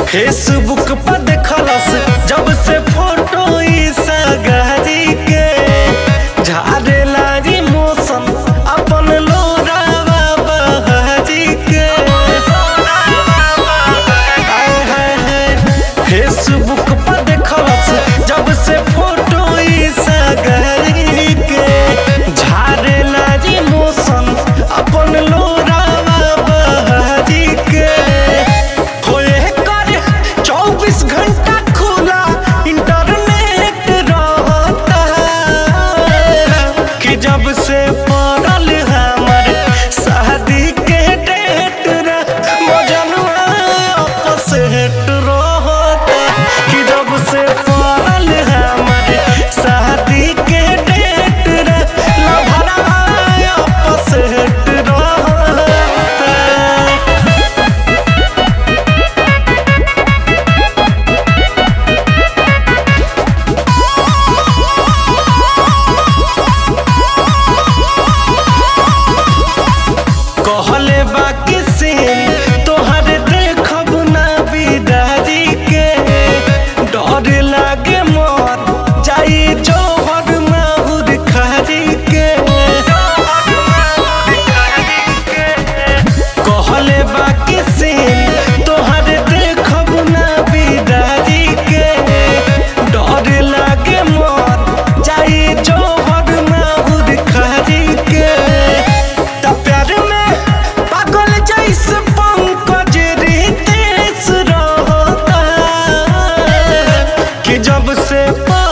Facebook पर देखलस जब से फोटो ई सगारी के झारे लागी मौसम अपन लोरावा बहारी के आय हाय हाय फेसबुक पर देखलस जब से फोटो ई सगारी के झारे लागी मौसम अपन लोरावा बहारी के होए कर 24 घंटा खुला इंटरनेट रहता कि जब से पड़ल हमर शादी के डेट रे मजनुआ आपस हेट रहता कि जब से पड़ल हमर शादी के डेट रे लभरा आपस हेट रहता कहले बाकी से तोहर देखब ना बिदारी के डर लागे मर जाई जोहर माहुर खारी के कहले बाकी से तोहर देखब ना बिदारी के डर लागे मर जाई जोहर माहुर खारी के त प्यार में पागल जैसे पंकज रितेश रहता कि जब से पा